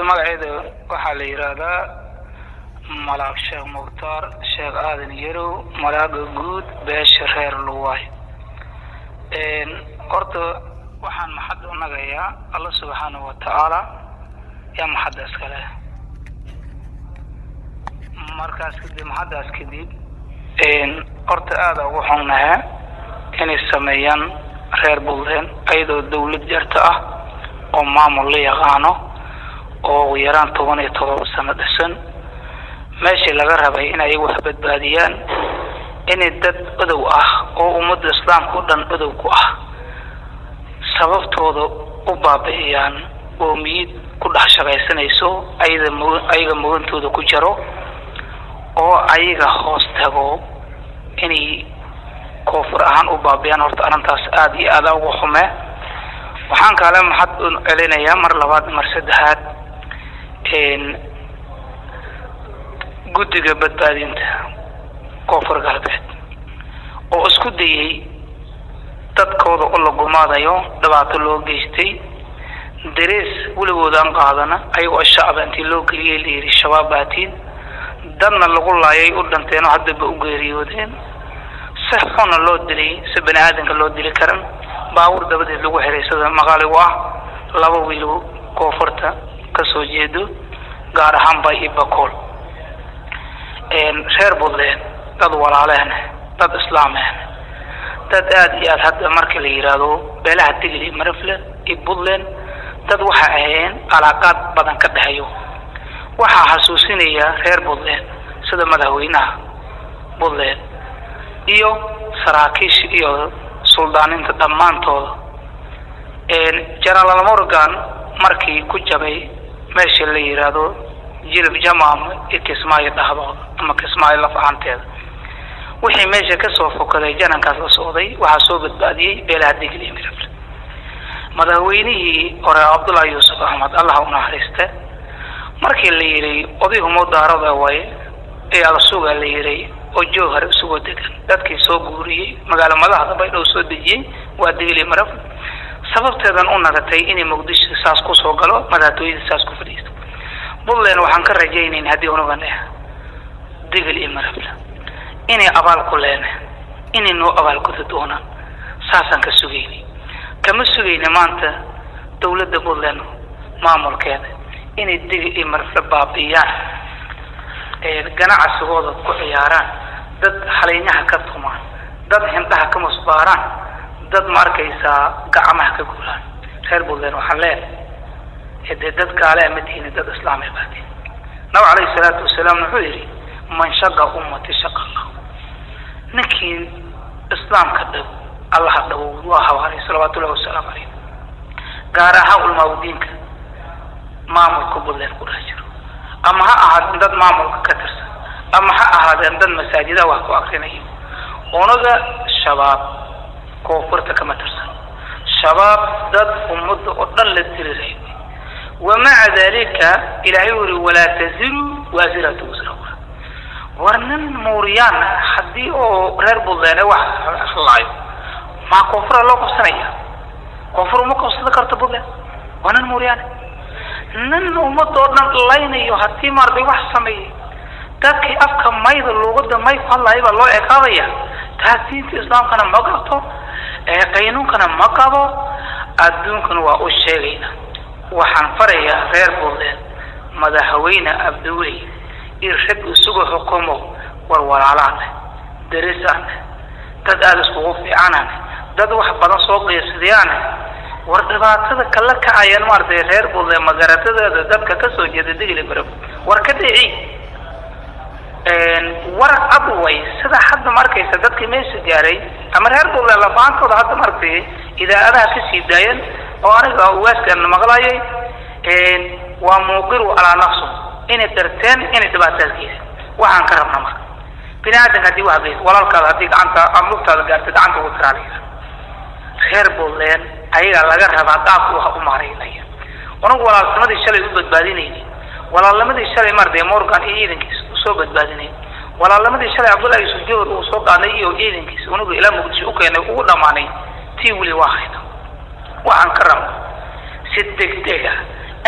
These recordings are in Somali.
magaceeda waxaa la yidhaahdaa malaag sheekh mukhtaar sheekh aadan yarow malaaga guud beesha reer luwaay horta waxaan maxad u nagayaa alla subxaanahu wa tacaala yaa maxadda iskale markaas kadib maxaddaas kadib horta aada ugu xunnaha inay sameeyaan reer buntland ayadoo dawlad jarta ah oo maamul la yaqaano oo ugu yaraan toban iyo todoba sano dhisan meeshii laga rabay in ay wax badbaadiyaan inay dad odow ah oo ummadda islaamka o dhan odow ku ah sababtooda u baabi'iyaan oo miyid ku dhex shaqaysanayso ayada mu ayaga mugantooda ku jaro oo ayaga hoos tago inay koonfur ahaan u baabi'iyaan horta arrintaas aada iyo aada ugu xume waxaan kaale maxad u celinayaa mar labaad mar saddexaad guddiga badbaadinta koonfur galbeed oo isku dayay dadkooda oo la gumaadayo dhibaato loo geystay darees weligoodaan qaadana ayagoo shacaba intii loo geliyay la yidhi shabaab baatiin dadna lagu laayay u dhinteenoo haddaba u geeriyoodeen si xuna loo dilay si bani aadanka loo dili karan baabuur dabadeed lagu xiray sida maqaaligu ah laba wiilo koonfurta kasoo jeedo gaar ahaan bay iyo bakool reer buntland dad walaalehn dad islaamehn dad aada iyo aad hadda marka la yidhaahdo beelaha tigil iyo marifle iyo puntland dad waxa ahayeen alaaqaad badan ka dhexeeyo waxaa xasuusinaya reer puntland sida madaxweynaha puntland iyo saraakiisha iyo suldaaninta dhammaantooda genaraal morgan markii ku jabay meesha la yidhaahdo jilib jamaam iyo kismaayo dhahdooda ama kismaayo laf ahaanteeda wixii meesha kasoo fokaday janankaas la socday waxaa soo badbaadiyey beelaha digil iyo mirable madaxweynihii hore cabdullahi yuusuf axmed allah u naxariiste markii la yidhi odayhumo daarada way ee alsuga la yidhi oo jowhar isugoo degan dadkii soo guuriyey magaalo madaxda baydhow soo dejiyey waa digil iyo mirable sababteedan u nagatay inay muqdisho saas kusoo galo madaxtooyada saas ku fadhiisto puntland waxaan ka rajaynayn haddii unugan eh digil iyo mirable inay abaal ku leene inay noo abaalguda doonaan saasaan ka sugayni kama sugayni maanta dawladda puntland maamulkeeda inay digil iyo mirable baabi'iyaan ganacsigooda ku ciyaaraan dad haleynyaha ka tumaan dad hindhaha ka musbaaraan dad ma arkaysaa gacmaha ka guulaan reer puntland waxaan leenahay dee dad gaale ama tiini dad islaamay baatiin nabig calayhi salaatu wasalaam wuxuu yidhi man shaqa ummati shaqa allah ninkii islaamka dhab allaha dhawow waa habaaray salawaatu ullahi wasalaamu calayh gaar ahaan ulmaawdiinka maamulka puntland ku dhex jiro ama ha ahaadeen dad maamulka ka tirsan ama ha ahaadeen dad masaajida wax ku akrinayo unaga shabaab koonfurta kama tirsan shabaab dad ummadda oo dhan la diriray wamaca dalika ilaahay uri walaa taziru waasiratu wasra ukhra war nin muuriyaan haddii oo reer puntland wax laayo maa koonfura loo qabsanaya koonfur uma qabsada karto puntland waa nin muuriyaan nin ummadda oo dhan laynayo haddii maarday wax sameeyey dadkii afka mayda luuqada may ku hadlaaya baa loo ekaadaya taas diinta islaamkana ma qabto qaynuunkana ma qabo adduunkana waa u sheegayna waxaan farayaa reer puntland madaxweyne abdiwey iyo rag isugu xukumo war walaalaane darisaane dad aada iskugu fiicanane dad wax badan soo qiisadayaane war dhibaatada kala kacayaan maaragtay reer puntland magaratadooda dadka kasoo jeeda digli barab war ka dhici war cad way sida hadda markaysa dadkii meesha gaaray ama reer puntland lafaantooda hadda maaragtay idaacadaha kasii daayeen oo aniga uwaaskan maqlayay waa muuqiru calaa nafsu inay darteen inay dhibaataas geysay waxaan ka rabna marka bini aadanka haddii wax geys walaalkaada haddii gacanta ama lugtaada gaartay gacanta ugu tiraaliya reer puntland ayagaa laga rabaa qaabka wax u maaraynaya unagu walaalnimadii shalay u badbaadinayni walaalnimadii shalay maarday morgan iyo ciidankiisa usoo badbaadinay walaalnimadii shalay cabdullahi yusuf jawar uu soo qaaday iyo ciidankiisa unagu ilaa muqdisho u keenay ugu dhammaanay tii weli waa hayna waxaan ka rabna si degdega intii habs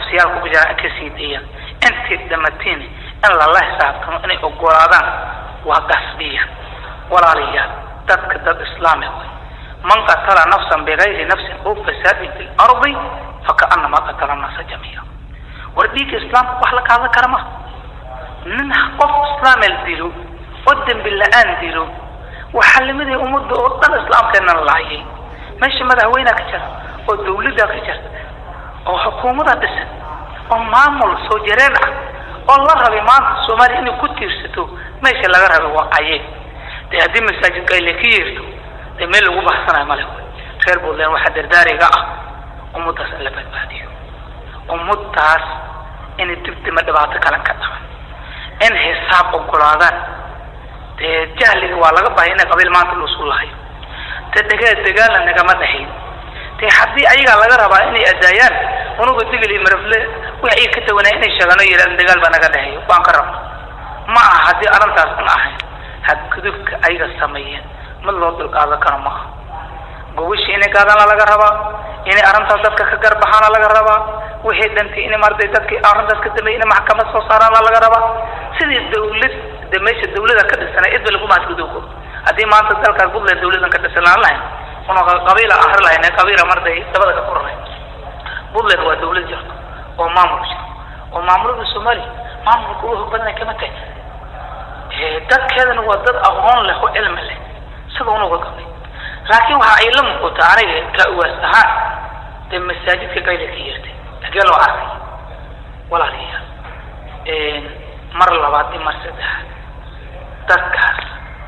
xabsiyaalka ku jiraan in kasii deeyaan intii dhamatiin in lala xisaabtamo inay ogolaadaan waa qasbiya walaalayaal dadka dad islaami way man qatala nafsan bigayri nafsin aw fasaadin fi lardi fakaanama qatala nasa jamiica war dhiigga islaamka wax la qaadan kara ma nin qof islaamel dilo oo dembi la-aan dilo waxaa lamid yahay ummadda oo dhan islaamkeena la laayay meesha madaxweynea ka jira oo dawladda ka jirta oo xukuumada dhisan oo maamul soo jareen ah oo la rabay maanta soomaaliya inay ku tiirsato meesha laga rabay waa ayeen dee haddii masaajidka ay laka yeerto dee meel lagu baxsanayo male reer puntland waxaa dardaariga ah ummaddaas in la badbaadiyo ummaddaas inay dibdima dhibaato kalan ka dhaban in xisaab ogolaadaan dee jahliga waa laga bahay ina qabiil maanta lusu lahayo te degaa dagaalna nagama dhahayn de haddii ayagaa laga rabaa inay adaayaan unuga digil iyo marafle wix ay ka tawanaa inay sheegaan oo yidhahdan dagaal baa naga dhaheeyo waan ka rabna ma aha haddii arrintaas un ahayn hadgudubka ayaga sameeyeen mid loo dulqaadan karo ma aha gobashii inay gaadaana laga rabaa inay arrintaas dadka ka garbaxaana laga rabaa wixii dhantay in maaragtay dadkii arrintaas ka dambeeyay inay maxkamad soo saaraana laga rabaa sidii dawlad de meesha dawlada ka dhisanay cidba lagu mahadgudubko haddii maanta dalkaas puntland dawladan ka dhisan aan lahayn una qabiila ahri lahayn qabiila marday dabada ka koranay puntland waa dawlad jirto oo maamul jiro oo maamulada soomaaliya maamulka ugu hog badanay kama tahay dadkeedana waa dad aqoon leh oo cilmi leh sida unuga qabay laakiin waxa ay la muuqata aniga ka uwaas ahaan dee masaajidka qayla ka yeertay hagee loo arkay walaalayaal mar labaad iyo mar saddexaad dadkaas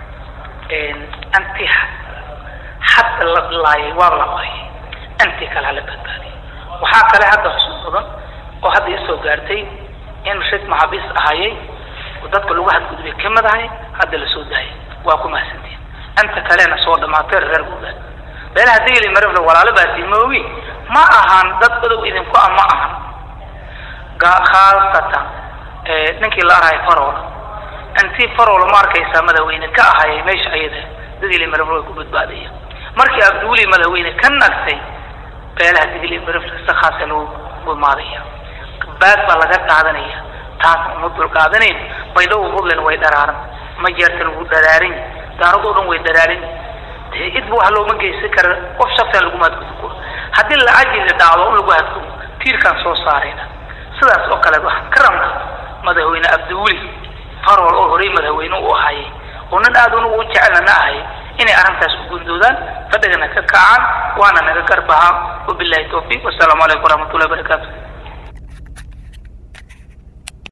anti hadda la laayay waa la laayay intii kale hala badbaadiyay waxaa kale hadda xusuus badan oo hadda isoo gaartay in rag maxaabiis ahayay oo dadka lagu hadgudbay kamid ahay hadda lasoo daayay waa ku mahadsantiin inta kalena soo dhamaatay reer guudaad beelaha digli marifle walaalo baasi moogi ma ahan dad odow idinku ah ma ahan khaasatan ninkii la arahay farol intii farol ma arkaysaa madaxweyne ka ahayay meesha ayada digli marifle way ku badbaadaya markii abduuli madaxweyne ka nagtay beelaha digli marifle si khaasa lagu gumaadaya baad baa laga qaadanaya taas uma dul qaadanayn baydhawo puntland way dharaaran ma jeertan wuu dharaaran daaradoo dhan way dharaaran dee idba wax looma geysan kara qof shaftan lagu mahadgudbo haddii lacagii la dhacdo in lagu hadgubo tiirkaan soo saarayna sidaas oo kale waxaan ka rabna madaxweyne abdiweli farol oo horey madaxweyne u ahayay oo nin aad unugu u jecelna ahayay inay arrintaas u gundoodaan fadhigana ka kacaan waana naga garbahaa wabillahi tawfiiq wasalaamu calaykum waraxmatullahi wabarakaatu